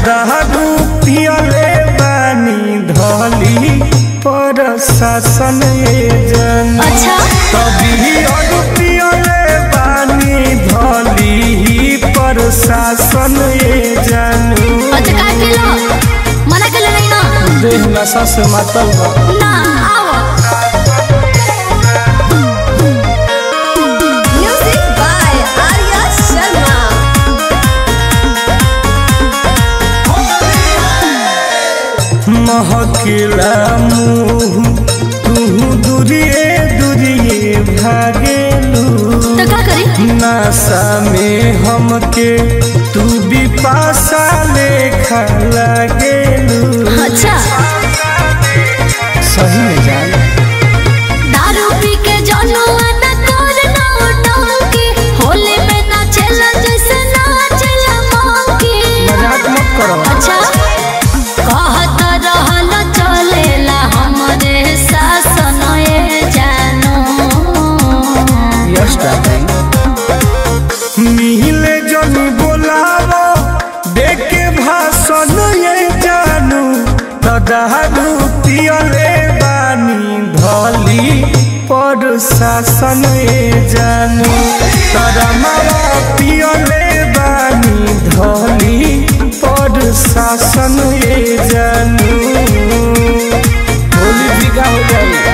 दारू पियले बानी धली पर शासन जन अच्छा तभी अरू पियले बानी धली पर शासन जानू अच्छा काय केलं मना केलं नाही ना देह नशा से मातल बा ना आओ म्यूजिक बाय आर्या शर्मा महकिला मुँह तू दूरिए दूरिए भागेलू तो का करी नशा में हमके तू भी पासा लेखा लागेलू अच्छा सही में जान दारू पी के जनुआ न कर ना उठोंकी होली में ना चला जैसे ना चला मौकी मजाक मत करो अच्छा कहत रहल चलेला हमरे शासन ए जानो यस डार्लिंग मिले जनी बोलावो देखे भाषण ये जानू दारू पियले बानी धली पर शासन ये जानू तोरा मावा पियले बानी धली पर शासन ये जानू होली बिका हो जाएगी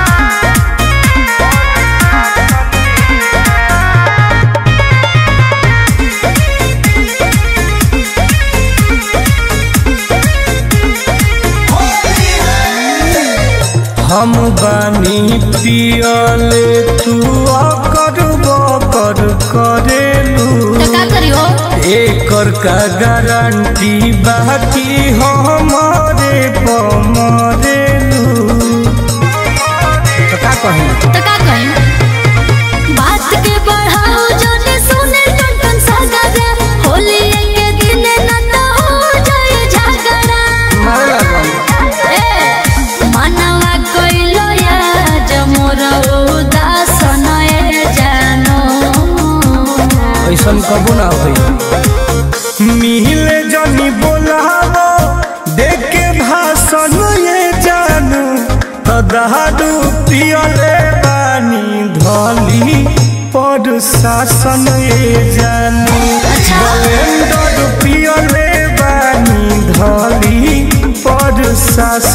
हम बानी पियले तू अकर बकर करेलू तो का करियो एकर का गारंटी बाकी हमारे पमरेलू तो का कही तो का कही बात के बढ़ाओ जोने सुने टन टन सगरा होली के दिन न तो हो जाए झगड़ा मारे लागल ए मनवा कइलो या जमोर उदासन ए जानो ऐसन कबो ना होई मिले जनी बोलावो देख के भाषण ये जानू दारू पियले बानी धली पर शासन ये जानू अच्छा। ब्लेंडर पियले बानी धली पर शासन